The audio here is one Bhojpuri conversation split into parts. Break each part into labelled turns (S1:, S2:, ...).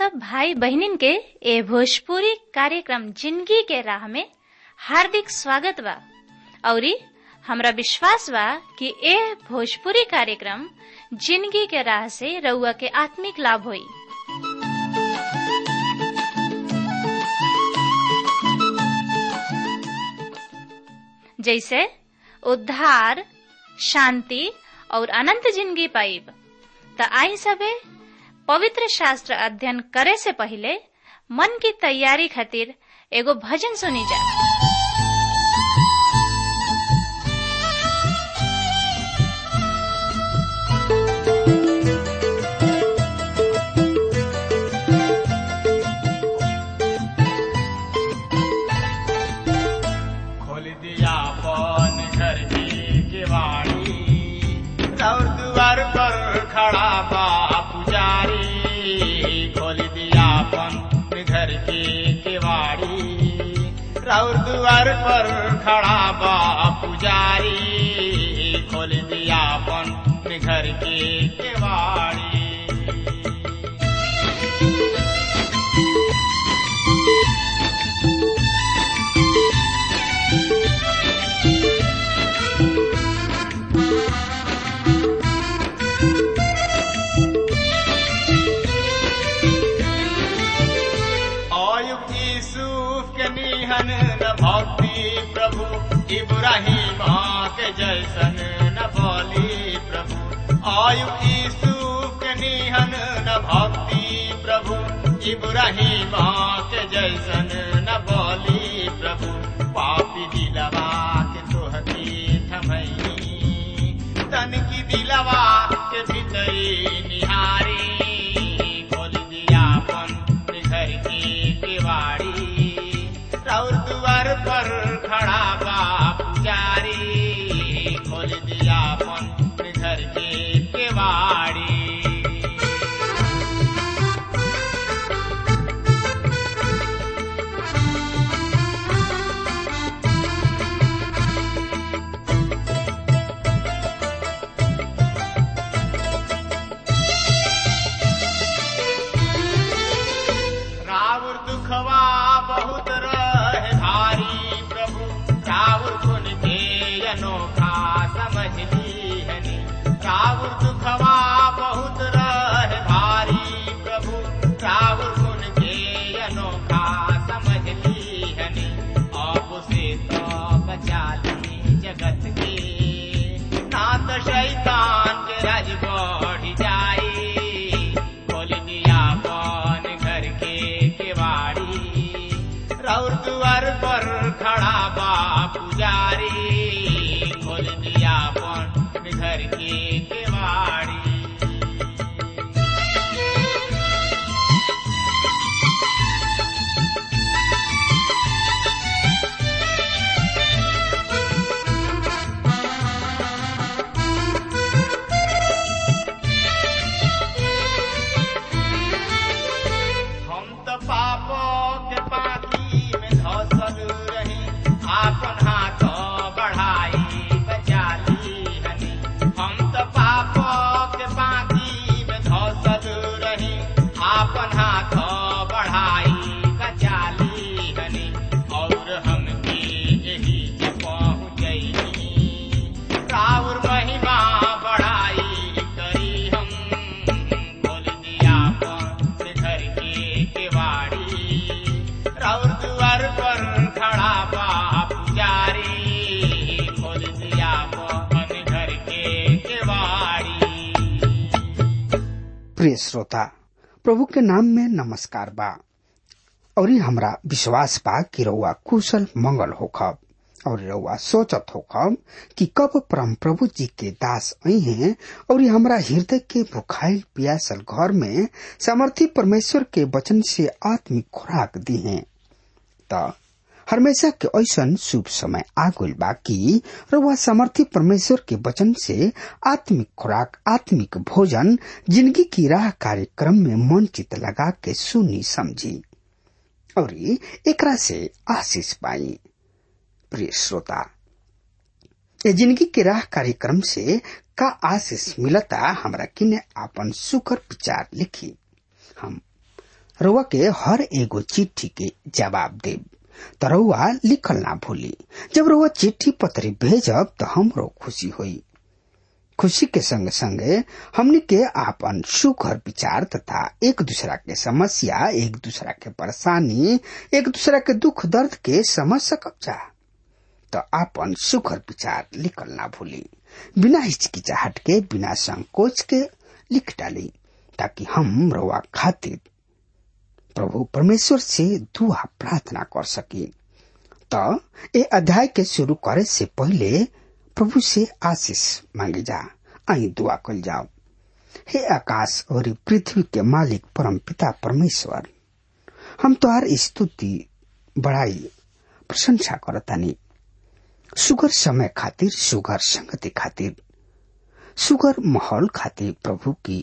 S1: सब भाई बहनिन के ए भोजपुरी कार्यक्रम जिंदगी के राह में हार्दिक स्वागत बा औरी हमरा विश्वास बा कि ए भोजपुरी कार्यक्रम जिंदगी के राह से रउआ के आत्मिक लाभ होई जैसे उद्धार शांति और अनंत जिंदगी पाइब त आई सबे पवित्र शास्त्र अध्ययन करे से पहले मन की तैयारी खातिर एगो भजन सुनी जा
S2: खोल दिया पन घर की किवाड़ी और द्वार पर खड़ा बा पुजारी खोल दिया पन घर की किवाड़ी और द्वार पर खड़ा बा पुजारी खोल दिया पन घर की किवाड़ी आयुब यूसुफ के निहन न भक्ति प्रभु इब्राहिम के जैसन न बोली प्रभु आयुब यूसुफ के निहन न भक्ति प्रभु इब्राहिम के जैसन न बोली प्रभु पापी दिलवा के तोहती थमई तन की दिलवा के भीतरी निहारी खोल दिया अपन घर की किवाड़ी और द्वार पर खड़ा बा पुजारी खोल दिया अपन घर की किवाड़ी रावण दुखवा बहुत रहे भारी प्रभु रावण गुण के अनोखा समझ लीहनी रावण दुखवा बहुत रहे भारी प्रभु रावण गुण के अनोखा समझ लीहनी आप से तो बचा ली जगत के नाथ शैतान के राज बढ़ जाए खोल दिया कौन घर के केवाड़ी रौर द्वार पर खड़ा बा पुजारी खोल दिया कौन घर के केवाड़ी हम तो पापो के पाती में धसल रही आपन हाथ बढ़ाई बचा ली हनी हम तो पापो के पाती में धसल रही आपन हाथ बढ़ाई बचा ली हनी और हम यही जे पहुँचैनी राउर महिमा बढ़ाई करी हम खोल दिया अपन घर के केवाड़ी राउर द्वार पर खड़ा बा पुजारी खोल दिया अपन घर के केवाड़ी
S3: प्रिय श्रोता प्रभु के नाम में नमस्कार बा और हमरा विश्वास बा कि रउआ कुशल मंगल होखब और रउआ सोचत होखब कि कब परम प्रभु जी के दास आई हैं और हमरा हृदय के भुखाइल पियासल घर में समर्थी परमेश्वर के वचन से आत्मिक खुराक दी हैं त हमेशा के ऐसन शुभ समय आ गइल बा कि रउआ समर्थी परमेश्वर के वचन से आत्मिक खुराक आत्मिक भोजन जिंदगी की राह कार्यक्रम में मन चित लगा के सुनी समझी और एकरा से आशीष पाई प्रिय श्रोता ये जिंदगी के राह कार्यक्रम से का आशीष मिलता हमरा किने आपन सुकर विचार लिखी हम रउआ के हर एगो चिट्ठी के जवाब देब त रउआ लिखल ना भूली जब रउआ चिट्ठी पत्री भेजब त हमरो खुशी होई खुशी के संग संगे हमनी के आपन सुखर विचार तथा एक दूसरा के समस्या एक दूसरा के परेशानी एक दूसरा के दुख दर्द के समझ सकब जा तो आपन सुखर विचार लिखल ना भूली बिना हिचकिचाहट के बिना संकोच के लिख डाली ताकि हम रवा खातिर प्रभु परमेश्वर से दुआ प्रार्थना कर सकी तो ये अध्याय के शुरू करे से पहले प्रभु से आशीष मांगे जा आई दुआ कल जाओ हे आकाश और पृथ्वी के मालिक परम पिता परमेश्वर हम तोहार स्तुति बड़ाई प्रशंसा करतानी सुगर समय खातिर सुगर संगति खातिर सुगर माहौल खातिर प्रभु की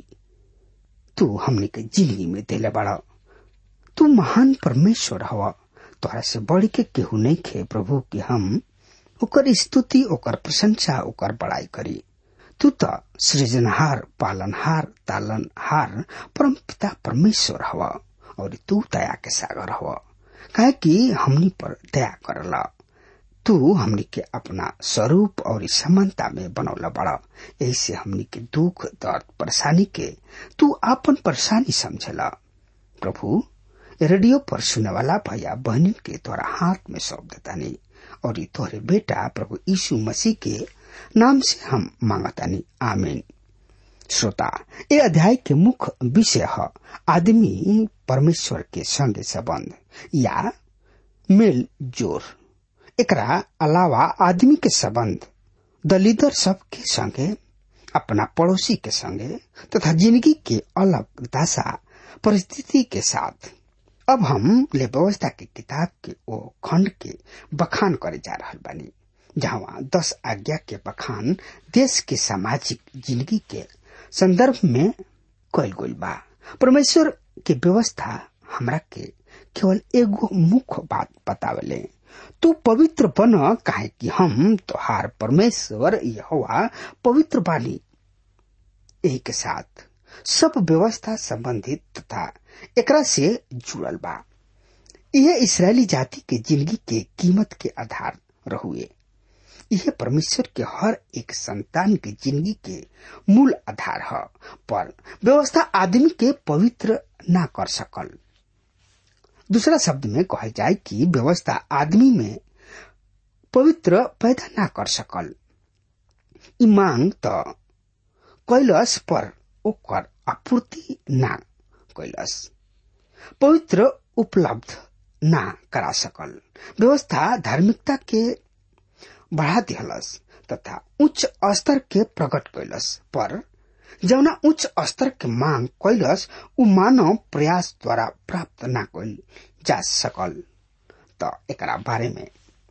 S3: तू हमने के जिंदगी में दिले बड़ा तू महान परमेश्वर हवा तोहरा से बढ़ के केहू नहीं खे प्रभु की हम ओकर स्तुति ओकर प्रशंसा ओकर बड़ाई करी तू तो सृजनहार पालनहार तालनहार परम पिता परमेश्वर हवा और तू दया के सागर हवा काहे कि हमनी पर दया करला तू हमनी के अपना स्वरूप और समानता में बनौला बड़ा ऐसे हमनी के दुख दर्द परेशानी के तू आपन परेशानी समझला प्रभु रेडियो पर सुने वाला भैया बहन के तोरा हाथ में सौंप देतानी और तोहरे बेटा प्रभु यीशु मसीह के नाम से हम मांगतानी आमीन श्रोता ये अध्याय के मुख्य विषय है आदमी परमेश्वर के संगे संबंध या मेल जोर एकरा अलावा आदमी के संबंध दलिदर सब के संगे अपना पड़ोसी के संगे तथा जिंदगी के अलग दशा परिस्थिति के साथ अब हम ले व्यवस्था के किताब के ओ खंड के बखान करे जा रहा बानी जहाँ दस आज्ञा के बखान देश के सामाजिक जिंदगी के संदर्भ में कल गई बा परमेश्वर के व्यवस्था हमरा के केवल एगो मुख्य बात बतावले तू पवित्र बन काहे कि हम तोहार परमेश्वर यहोवा पवित्र बानी यही के साथ सब व्यवस्था संबंधित तथा एकरा से जुड़ल बा यह इसराइली जाति के जिंदगी के कीमत के आधार रहुए यह परमेश्वर के हर एक संतान के जिंदगी के मूल आधार है पर व्यवस्था आदमी के पवित्र ना कर सकल दूसरा शब्द में कहा जाए कि व्यवस्था आदमी में पवित्र पैदा ना कर सकल ई मांग तो कैलस पर ओकर आपूर्ति ना कैलस पवित्र उपलब्ध ना करा सकल व्यवस्था धार्मिकता के बढ़ा दिहलस तथा उच्च स्तर के प्रकट कैलस पर जौना उच्च स्तर के मांग कैलस उ मानव प्रयास द्वारा प्राप्त ना कैल जा सकल त एकरा बारे में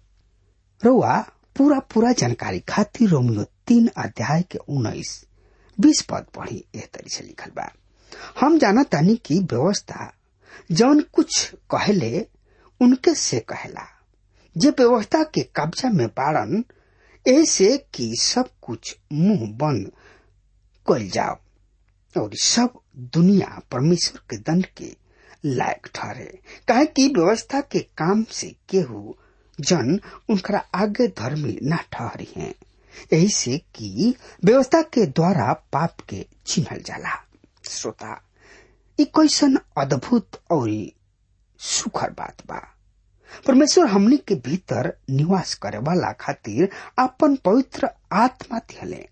S3: रउआ पूरा पूरा जानकारी खातिर रोमियो तीन अध्याय के उन्नीस बीस पद पढ़ी एह तरी से लिखल बा हम जाना तानी की व्यवस्था जौन कुछ कहले उनके से कहला जे व्यवस्था के कब्जा में बाड़न ऐसे कि सब कुछ मुंह बंद कल जाओ और सब दुनिया परमेश्वर के दंड के लायक ठहरे काहे कि व्यवस्था के काम से केहू जन उनका आगे धर्मी न ठहरी हैं यही से कि व्यवस्था के द्वारा पाप के चिन्हल जाला श्रोता ई कैसन अद्भुत और सुखर बात बा परमेश्वर हमनी के भीतर निवास करे वाला खातिर अपन पवित्र आत्मा दिहले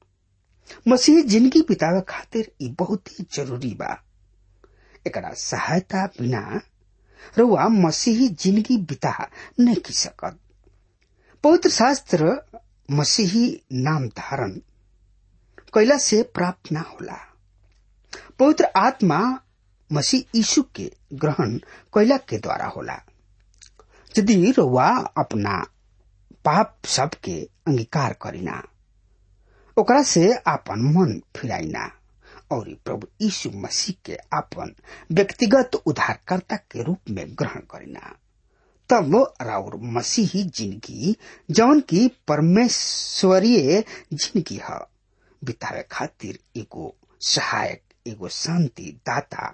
S3: मसीह जिंदगी बितावे खातिर ई बहुत ही जरूरी बा एकरा सहायता बिना रुआ मसीही जिंदगी बिता नहीं की सकत पवित्र शास्त्र मसीही नाम धारण कैला से प्राप्त ना होला पवित्र आत्मा मसीह यीशु के ग्रहण कैला के द्वारा होला यदि रुआ अपना पाप सब के अंगीकार करीना ओकरा से आपन मन फिराइना और प्रभु यीशु मसीह के आपन व्यक्तिगत उद्धारकर्ता के रूप में ग्रहण करीना तब राउर मसीही जिंदगी जौन की परमेश्वरीय जिंदगी है बितावे खातिर एगो सहायक एगो शांति दाता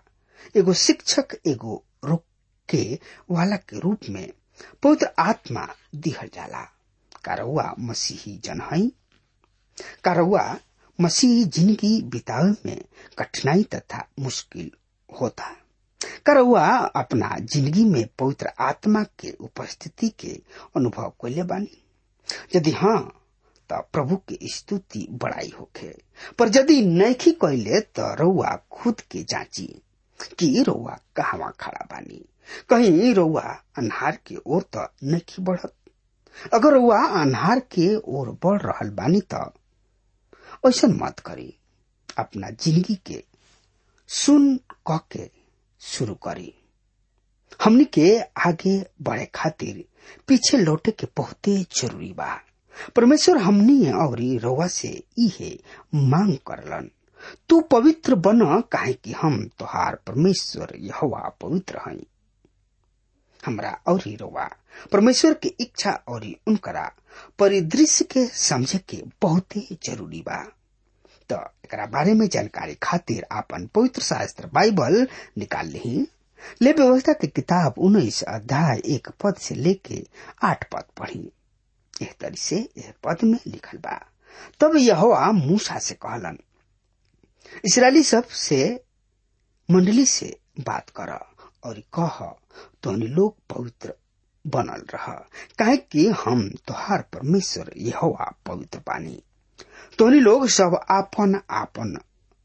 S3: एगो शिक्षक एगो रोके वाला के रूप में पवित्र आत्मा दिहल जाला कारौआ मसीही जन हई कारौआ मसीही जिंदगी बितावे में कठिनाई तथा मुश्किल होता करौआ अपना जिंदगी में पवित्र आत्मा के उपस्थिति के अनुभव कैले बानी यदि हाँ त प्रभु के स्तुति बड़ाई होखे पर यदि नैखी कैले त रउआ खुद के जांची कि रउआ कहवा खड़ा बानी कहीं रउआ अन्हार के ओर त नैखी बढ़त अगर रउआ अन्हार के ओर बढ़ रहल बानी त ऐसा मत करी अपना जिंदगी के सुन कह के शुरू करी हमनी के आगे बढ़े खातिर पीछे लौटे के बहुते जरूरी बा परमेश्वर हमनी और रउआ से इहे मांग करलन तू पवित्र बन काहे कि हम तोहार परमेश्वर यहोवा पवित्र हई हमरा और रउआ परमेश्वर के इच्छा और उनकरा परिदृश्य के समझे के बहुते जरूरी बा तो एकरा बारे में जानकारी खातिर आपन पवित्र शास्त्र बाइबल निकाल ली ले व्यवस्था के किताब उन्नीस अध्याय एक पद से लेके आठ पद पढ़ी एह तरी से यह पद में लिखल बा तब यहोवा मूसा से कहलन इसराइली सब से मंडली से बात कर और कह तोहनी लोग पवित्र बनल रह काहे कि हम तोहार परमेश्वर यहोवा पवित्र बानी तोहनी लोग सब आपन आपन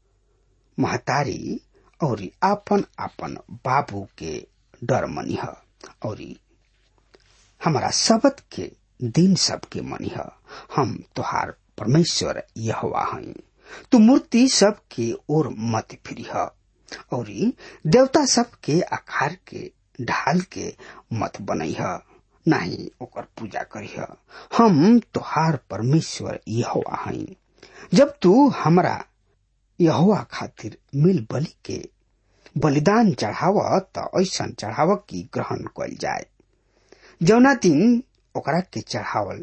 S3: महतारी और आपन आपन बाबू के डर मनिह और हमारा शब्द के दिन सब के मनिह हम तोहार परमेश्वर यहोवा हई तू मूर्ति सब के ओर मत फिरिह और देवता सब के आकार के ढाल के मत बनैह नाही ओकर पूजा करिह हम तोहार परमेश्वर यहोवा हई जब तू हमरा यहोवा खातिर मिल बलि के बलिदान चढ़ाव त ऐसन चढ़ाव की ग्रहण कल जाए जौना दिन ओकरा के चढ़ावल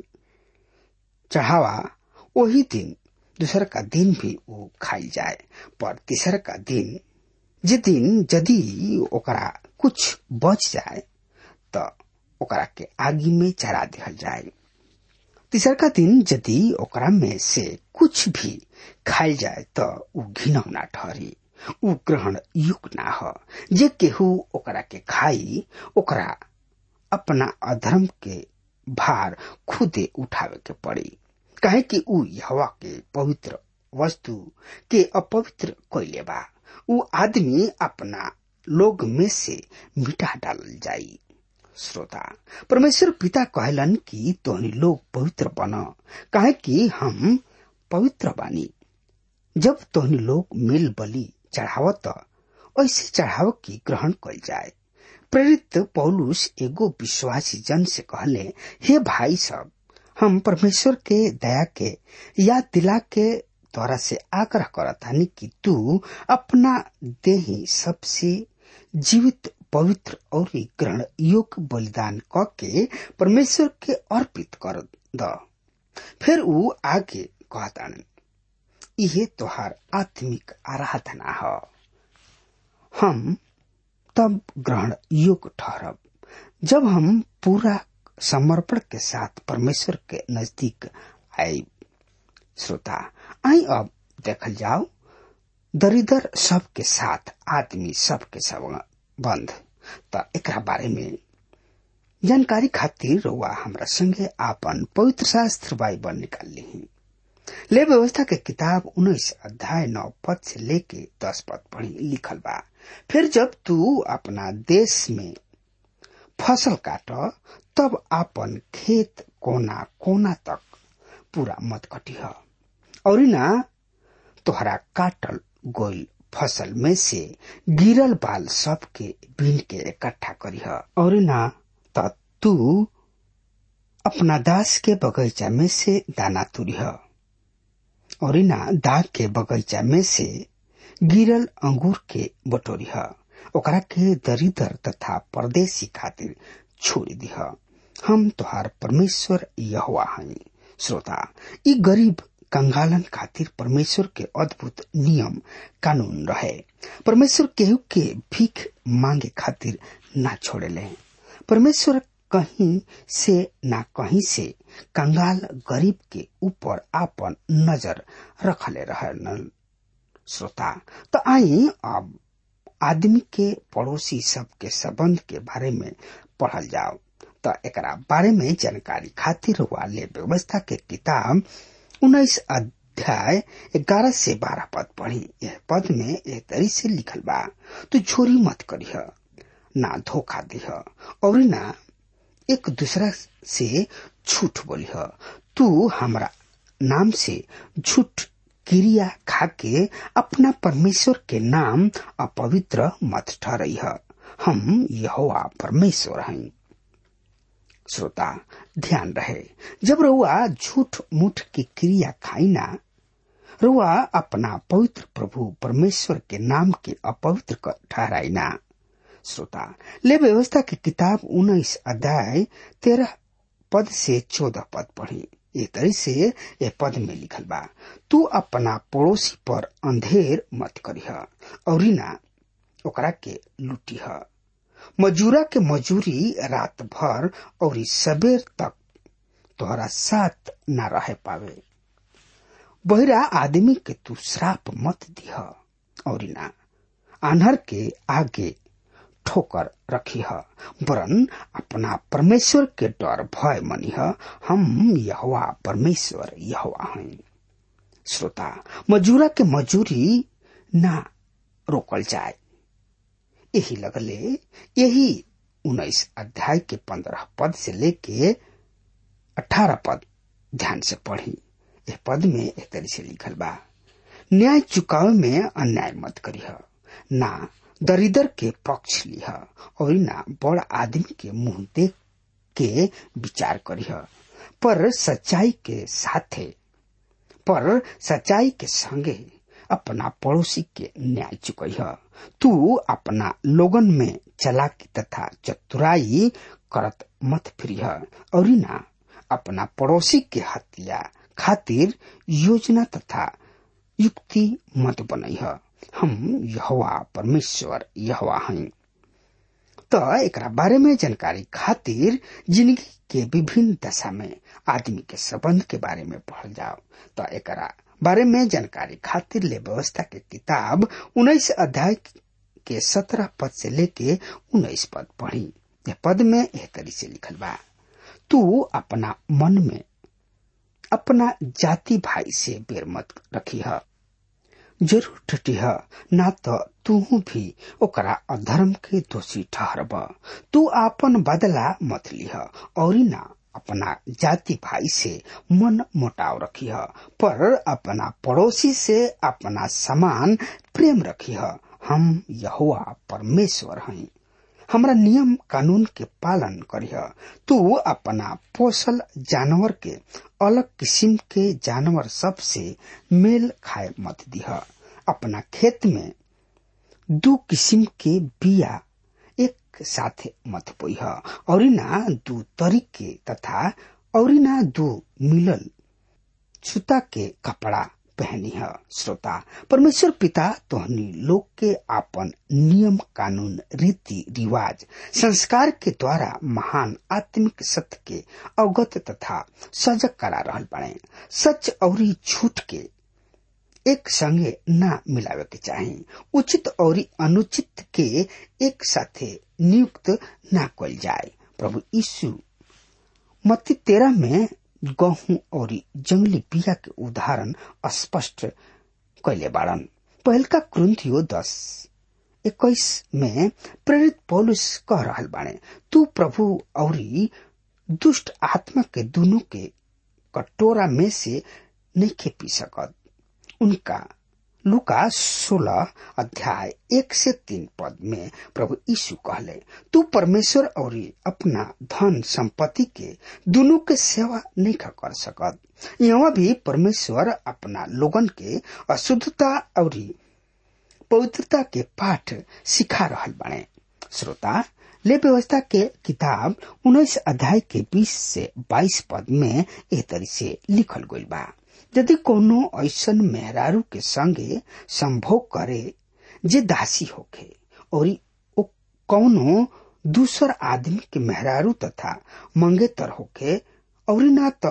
S3: चढ़ावा वही दिन दूसर का दिन भी वो खाई जाए पर तीसर का दिन जे दिन यदि ओकरा कुछ बच जाए त ओकरा के आगी में चढ़ा दिहल जाए तीसर का दिन यदि ओकरा में से कुछ भी खाइल जाए त उ घिनौना ठहरी उ ग्रहण युग ना ह जे केहू ओकरा के खाई ओकरा अपना अधर्म के भार खुदे उठावे के पड़ी काहे कि उ हवा के पवित्र वस्तु के अपवित्र कैले बा उ आदमी अपना लोग में से मिटा डालल जाई श्रोता परमेश्वर पिता कहलन कि तोहनी लोग पवित्र बन काहे कि हम पवित्र बानी जब तोहनी लोग मिल बलि चढ़ाव त ऐसे चढ़ाव की ग्रहण कल जाए प्रेरित पौलुस एगो विश्वासी जन से कहले हे भाई सब हम परमेश्वर के दया के याद दिला के द्वारा से आग्रह करतानी कि तू अपना देही सबसे जीवित पवित्र और ग्रहण योग्य बलिदान क के परमेश्वर के अर्पित कर द फिर ऊ आगे कहतान इहे तोहार आत्मिक आराधना ह हम तब ग्रहण योग्य ठहरब जब हम पूरा समर्पण के साथ परमेश्वर के नजदीक आए श्रोता आई अब देखल जाओ दरिदर सब के साथ आदमी सब के संबंध त एकरा बारे में जानकारी खातिर रउआ हमरा संगे आपन पवित्र शास्त्र बाइबल निकाल ली ले व्यवस्था के किताब उन्नीस अध्याय नौ पद से लेके दस पद पढ़ी लिखल बा फिर जब तू अपना देश में फसल काट तब आपन खेत कोना कोना तक पूरा मत कटिह और ना तोहरा काटल गोल फसल में से गिरल बाल सब के बीन के इकट्ठा करिह और ना त तू अपना दास के बगीचा में से दाना तुरिह और ना दाग के बगीचा में से गिरल अंगूर के बटोरिह ओकरा के दरिदर तथा परदेसी खातिर छोड़ दिह हम तोहार परमेश्वर यहोवा हई श्रोता ई गरीब कंगालन खातिर परमेश्वर के अद्भुत नियम कानून रहे परमेश्वर केहू के भीख मांगे खातिर ना छोड़ेले परमेश्वर कहीं से ना कहीं से कंगाल गरीब के ऊपर आपन नजर रखले रहन श्रोता तो आई अब आदमी के पड़ोसी सब के संबंध के बारे में पढ़ल जाओ तो एकरा बारे में जानकारी खातिर वाले व्यवस्था के किताब उन्नीस अध्याय ग्यारह से बारह पद पढ़ी यह पद में एक तरी से लिखल बा तू चोरी मत करिह ना धोखा दिह और ना एक दूसरा से झूठ बोलिह तू हमरा नाम से झूठ क्रिया खाके अपना परमेश्वर के नाम अपवित्र मत ठहरह हम यहोवा परमेश्वर हैं श्रोता ध्यान रहे जब रउआ झूठ मूठ की क्रिया खाई ना रुआ अपना पवित्र प्रभु परमेश्वर के नाम के अपवित्र ठहराई ना श्रोता ले व्यवस्था की किताब उन्नीस अध्याय तेरह पद से चौदह पद पढ़ी ये तरह से ये पद में लिखल बा तू अपना पड़ोसी पर अंधेर मत करिह और ना ओकरा के लुटिह मजूरा के मजूरी रात भर और सबेर तक तोहरा साथ न रह पावे बहिरा आदमी के तू श्राप मत दिह और ना आन्हर के आगे ठोकर रखिह वरन अपना परमेश्वर के डर भय मनिह हम यहवा परमेश्वर यहवा हैं श्रोता मजूरा के मजूरी ना रोकल जाए यही लगले यही उन्नीस अध्याय के पंद्रह पद से लेके अठारह पद ध्यान से पढ़ी यह पद में एक तरह से लिखल बा न्याय चुकावे में अन्याय मत करिह ना दरिदर के पक्ष लिह और ना बड़ आदमी के मुंह देख के विचार करिह पर सच्चाई के साथे पर सच्चाई के संगे अपना पड़ोसी के न्याय चुकह तू अपना लोगन में चलाकी तथा चतुराई करत मत फिरिह और ना अपना पड़ोसी के हत्या खातिर योजना तथा युक्ति मत बनैह हम यहवा परमेश्वर यहवा हैं तो एक बारे में जानकारी खातिर जिंदगी के विभिन्न दशा में आदमी के संबंध के बारे में पढ़ जाओ तो एक बारे में जानकारी खातिर ले व्यवस्था के किताब उन्नीस अध्याय के सत्रह पद से लेके उन्नीस पद पढ़ी यह पद में यह तरी से लिखल बा तू अपना मन में अपना जाति भाई से बेर मत रखी है जरूर टटिह ना तो तू भी ओकरा अधर्म के दोषी ठहरब तू आपन बदला मत लिह और ना अपना जाति भाई से मन मोटाव रखिह पर अपना पड़ोसी से अपना समान प्रेम रखिह हम यहुआ परमेश्वर हैं हमरा नियम कानून के पालन करिह तू अपना पोसल जानवर के अलग किस्म के जानवर सब से मेल खाए मत दिह अपना खेत में दू किस्म के बिया एक साथ मत बोइह और ना दू तरीके तथा और ना दू मिलल छुता के कपड़ा पहनी है श्रोता परमेश्वर पिता तोहनी लोग के आपन नियम कानून रीति रिवाज संस्कार के द्वारा महान आत्मिक सत्य के अवगत तथा सजग करा रहल बने सच और झूठ के एक संगे ना मिलावे के चाही उचित और अनुचित के एक साथे नियुक्त ना कल जाए प्रभु यीशु मत्ती तेरह में गहूं और जंगली बिया के उदाहरण स्पष्ट कैले बाड़न पहलका क्रंथियो दस इक्कीस में प्रेरित पौलुस कह रहल बाणे तू प्रभु और दुष्ट आत्मा के दोनों के कटोरा में से नहीं पी सकत उनका लुका सोलह अध्याय एक से तीन पद में प्रभु यीशु कहले तू परमेश्वर और अपना धन संपत्ति के दोनों के सेवा नहीं कर सकत यहाँ भी परमेश्वर अपना लोगन के अशुद्धता और पवित्रता के पाठ सिखा रहल बने श्रोता ले व्यवस्था के किताब उन्नीस अध्याय के बीस से बाईस पद में ए तरी से लिखल गई बा यदि कोनो ऐसन मेहरारू के संगे संभोग करे जे दासी होखे और ओ कौनो दूसर आदमी के मेहरारू तथा मंगेतर होखे और ना तो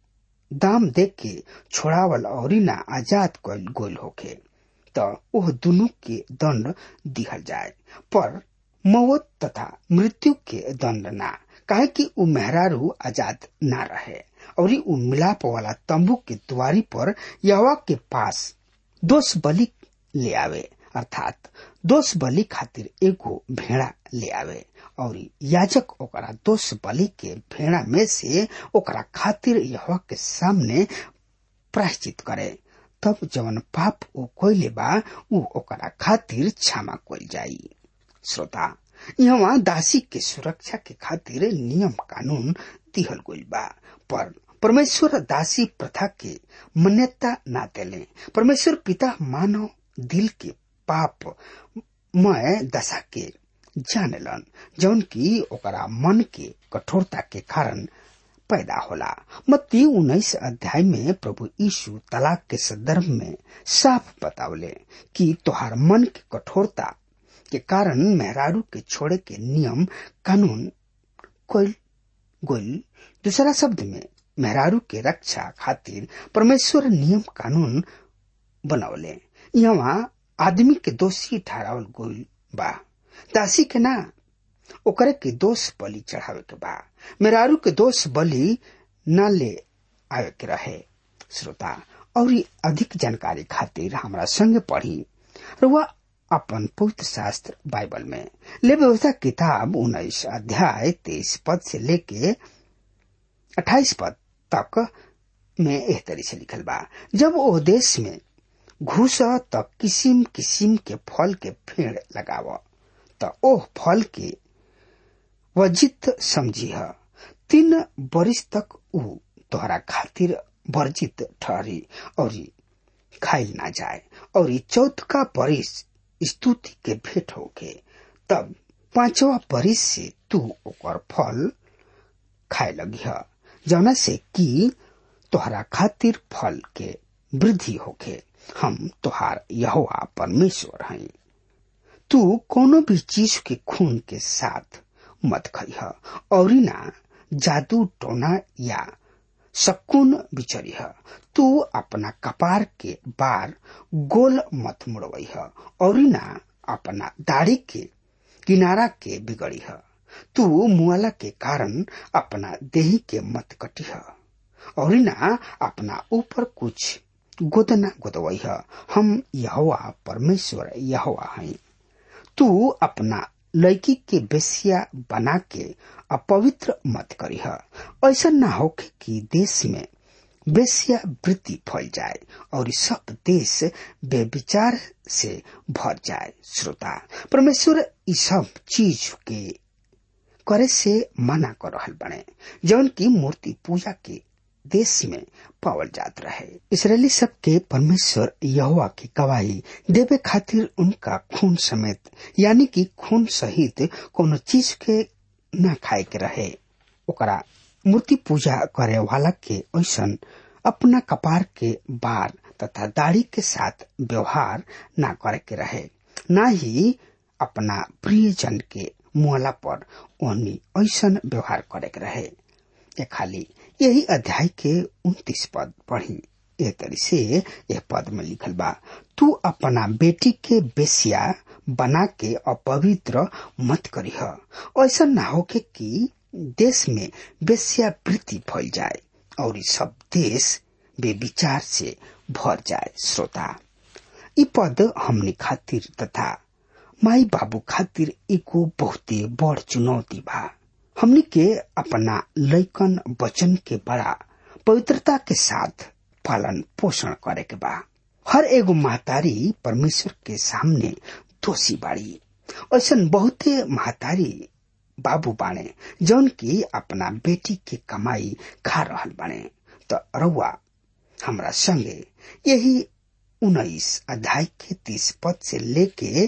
S3: दाम दे के छोड़ावल और ना आजाद कल गोल होखे त ओह दुनु के दंड दिहल जाए पर मौत तथा मृत्यु के दंड ना काहे कि उ मेहरारू आजाद ना रहे और उ मिलाप वाला तंबू के द्वारी पर यवा के पास दोष बलि ले आवे अर्थात दोष बलि खातिर एगो भेड़ा ले आवे और याजक ओकरा दोष बलि के भेड़ा में से ओकरा खातिर यहोवा के सामने प्रायश्चित करे तब जवन पाप ओ कोइले बा उ ओकरा खातिर क्षमा कोइल जाई श्रोता यहाँ दासी के सुरक्षा के खातिर नियम कानून दिहल गइल बा पर परमेश्वर दासी प्रथा के मान्यता ना देले परमेश्वर पिता मानव दिल के पाप मय दशा के जानेलन जौन की ओकरा मन के कठोरता के कारण पैदा होला मत्ती उन्नीस अध्याय में प्रभु यीशु तलाक के संदर्भ में साफ बतावले कि तोहार मन के कठोरता के कारण मेहरारू के छोड़े के नियम कानून कोई गोल दूसरा शब्द में मेहरारू के रक्षा खातिर परमेश्वर नियम कानून बनौले यहाँ आदमी के दोषी ठहरावल गोल बा दासी के ना ओकरे के दोष बलि चढ़ावे के बा मेहरारू के दोष बलि न ले आवे के रहे श्रोता और अधिक जानकारी खातिर हमरा संग पढ़ी रुआ अपन पवित्र शास्त्र बाइबल में ले व्यवस्था किताब उन्नीस अध्याय तेईस पद से लेके अट्ठाईस पद तक में एह तरी से लिखल बा जब वो देश में घुस त किसिम किसिम के फल के पेड़ लगाव त ओह फल के वर्जित समझी तीन बरिस तक ऊ तोहरा खातिर वर्जित ठहरी और खाइल ना जाए और चौथ का बरिस स्तुति के भेंट होके तब पांचवा बरिस से तू ओकर फल खाए लगी जौना से कि तोहरा खातिर फल के वृद्धि होके हम तोहार यहोवा परमेश्वर हैं तू कोनो भी चीज के खून के साथ मत खइह और ना जादू टोना या शकुन बिचरिह तू अपना कपार के बार गोल मत मुड़वइह और ना अपना दाढ़ी के किनारा के बिगड़िह तू मुआला के कारण अपना देही के मत कटिह और ना अपना ऊपर कुछ गोदना गोदवइह हम यहोवा परमेश्वर यहोवा हैं तू अपना लड़की के बेसिया बना के अपवित्र मत करीह ऐसा ना होके कि देश में बेसिया वृत्ति फैल जाए और सब देश बेविचार से भर जाए श्रोता परमेश्वर इस सब चीज के करे से मना कर रहल बने जौन की मूर्ति पूजा के देश में पावल जात रहे इसराइली सब के परमेश्वर यहोवा की गवाही देवे खातिर उनका खून समेत यानी कि खून सहित कोनो चीज के न खाए के रहे ओकरा मूर्ति पूजा करे वाला के ऐसन अपना कपार के बार तथा दाढ़ी के साथ व्यवहार न करे के रहे न ही अपना प्रियजन के मुहला पर ओनी ऐसन व्यवहार करे के रहे ये खाली यही अध्याय के उन्तीस पद पढ़ी ए तरी से यह पद में लिखल बा तू अपना बेटी के बेसिया बना के अपवित्र मत करीह ऐसा ना होके कि देश में बेसिया वृत्ति फैल जाए और सब देश बेविचार से भर जाए श्रोता इ पद हमने खातिर तथा माई बाबू खातिर एगो बहुते बड़ चुनौती बा हमनी के अपना लैकन वचन के बड़ा पवित्रता के साथ पालन पोषण करे के बा हर एगो महतारी परमेश्वर के सामने दोषी बाड़ी ऐसा बहुते महतारी बाबू बाणे जौन की अपना बेटी के कमाई खा रहल बाणे तो रउआ हमरा संगे यही उन्नीस अध्याय के तीस पद से लेके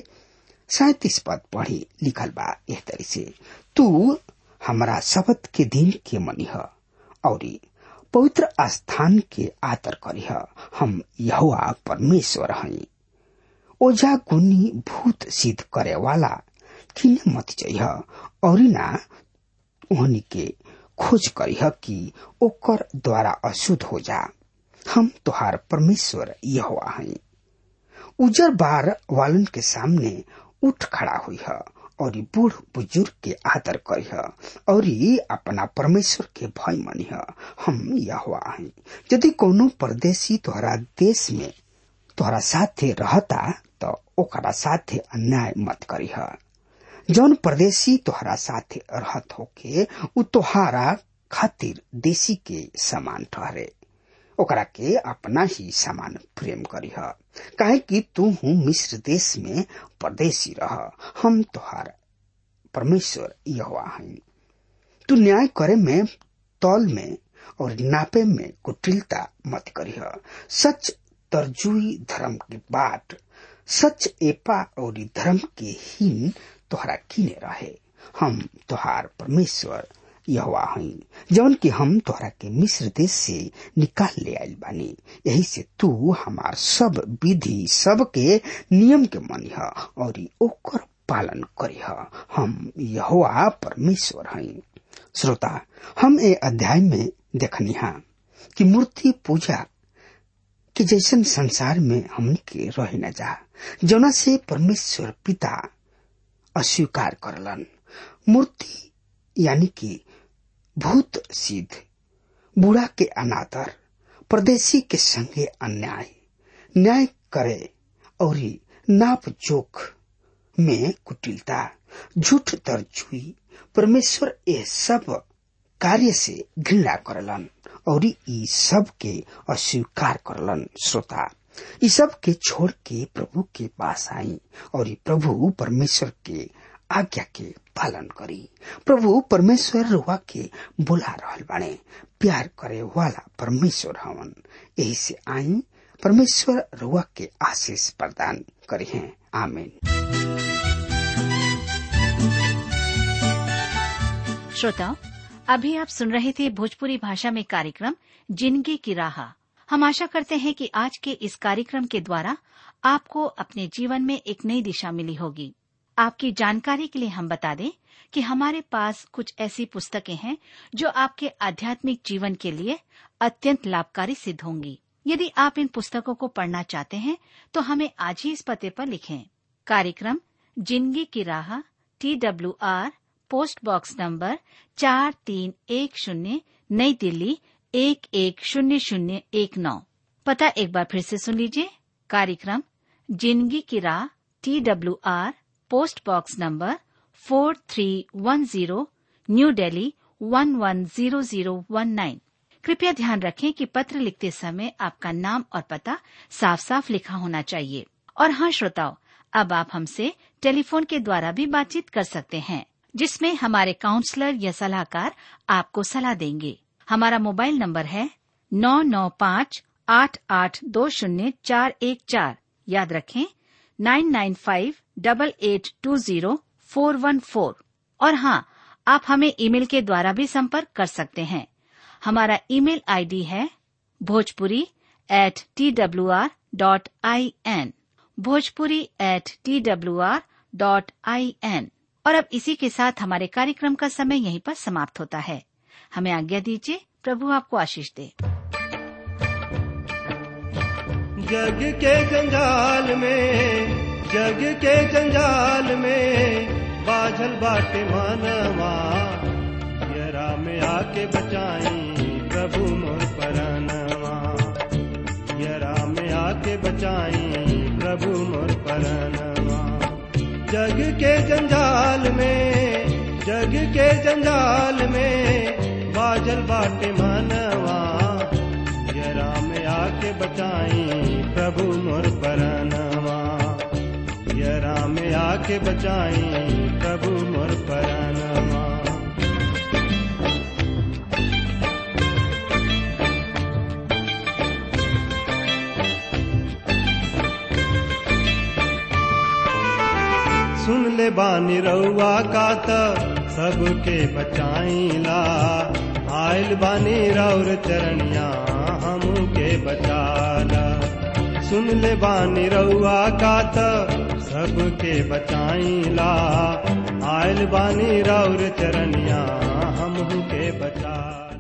S3: सैतीस पद पढ़ी लिखल बा एह तरी से तू हमरा शपथ के दिन के मनिह और पवित्र स्थान के आदर करीह हम यहोवा परमेश्वर हई ओझा गुनी भूत सिद्ध करे वाला किने मत जइह और ना ओहनी के खोज करीह कि ओकर द्वारा अशुद्ध हो जा हम तोहार परमेश्वर यहोवा हई उजर बार वालन के सामने उठ खड़ा हुई है और बूढ़ बुजुर्ग के आदर करिह और अपना परमेश्वर के भय मनिह हम यहोवा हई यदि कोनो परदेशी तोहरा देश में तोहरा साथे रहता तो ओकरा साथे अन्याय मत करिह जौन परदेशी तोहरा साथे रहत होके उ तोहारा खातिर देशी के समान ठहरे ओकरा के अपना ही समान प्रेम करीह काहे कि तू हूँ मिस्र देश में परदेशी रह हम तोहार परमेश्वर यहोवा हई तू न्याय करे में तौल में और नापे में कुटिलता मत करीह सच तरजुई धर्म की बात सच एपा और धर्म के हीन तोहरा किने रहे हम तोहार परमेश्वर यहोवा हई जौन कि हम तोहरा के मिस्र देश से निकाल ले आइल बानी यही से तू हमार सब विधि सब के नियम के मनिह और ओकर पालन करिह हम यहोवा परमेश्वर हई श्रोता हम ए अध्याय में देखनिहा कि मूर्ति पूजा के जैसन संसार में हमन के रह न जा जौना से परमेश्वर पिता अस्वीकार करलन मूर्ति यानी कि भूत सिद्ध बूढ़ा के अनादर परदेशी के संगे अन्याय न्याय करे और नाप जोख में कुटिलता झूठ तरजुई परमेश्वर ये सब कार्य से घृणा करलन और ई सब के अस्वीकार करलन श्रोता ई सब के छोड़ के प्रभु के पास आई और ई प्रभु परमेश्वर के आज्ञा के पालन करी प्रभु परमेश्वर रुआ के बुला रहल बाणे प्यार करे वाला परमेश्वर हवन यही से आई परमेश्वर रुआ के आशीष प्रदान करे हैं आमीन
S1: श्रोताओं अभी आप सुन रहे थे भोजपुरी भाषा में कार्यक्रम जिंदगी की राह हम आशा करते हैं कि आज के इस कार्यक्रम के द्वारा आपको अपने जीवन में एक नई दिशा मिली होगी आपकी जानकारी के लिए हम बता दें कि हमारे पास कुछ ऐसी पुस्तकें हैं जो आपके आध्यात्मिक जीवन के लिए अत्यंत लाभकारी सिद्ध होंगी यदि आप इन पुस्तकों को पढ़ना चाहते हैं तो हमें आज ही इस पते पर लिखें कार्यक्रम जिंदगी की राह T W R post box number चार तीन एक शून्य नई दिल्ली एक एक शून्य शून्य एक नौ पता एक बार फिर से सुन लीजिए कार्यक्रम जिंदगी की राह T W R post box number four three one zero new Delhi one one zero zero one nine कृपया ध्यान रखें कि पत्र लिखते समय आपका नाम और पता साफ साफ लिखा होना चाहिए और हाँ श्रोताओं अब आप हमसे टेलीफोन के द्वारा भी बातचीत कर सकते हैं जिसमें हमारे काउंसलर या सलाहकार आपको सलाह देंगे हमारा मोबाइल नंबर है नौ नौ पाँच आठ आठ दो शून्य चार एक चार याद रखें nine nine five double eight two zero four one four और हाँ आप हमें ईमेल के द्वारा भी संपर्क कर सकते हैं हमारा ईमेल आईडी है Bhojpuri at T W R dot I N Bhojpuri at T W R dot I N और अब इसी के साथ हमारे कार्यक्रम का समय यहीं पर समाप्त होता है हमें आज्ञा दीजिए प्रभु आपको आशीष दे
S4: जग के जंजाल में जग के जंजाल में बाझल बाटे मानवा यरा में आके बचाई प्रभु मोर परानवा यरा में आके बचाई प्रभु मोर परानवा जग के जंजाल में जग के जंजाल में बाजल बाटे मानवा यरा में आके बचाई प्रभु मोर परानवा यरा में आके बचाई प्रभु मोर परानवा सुन ले बानी रउआ का त सबके बचाईला आयल बानी राउर चरणिया हमू के बचाला सुन ले बानी रउआ का त सबके बचाईला आयल बानी राउर चरणिया हमहू के बचा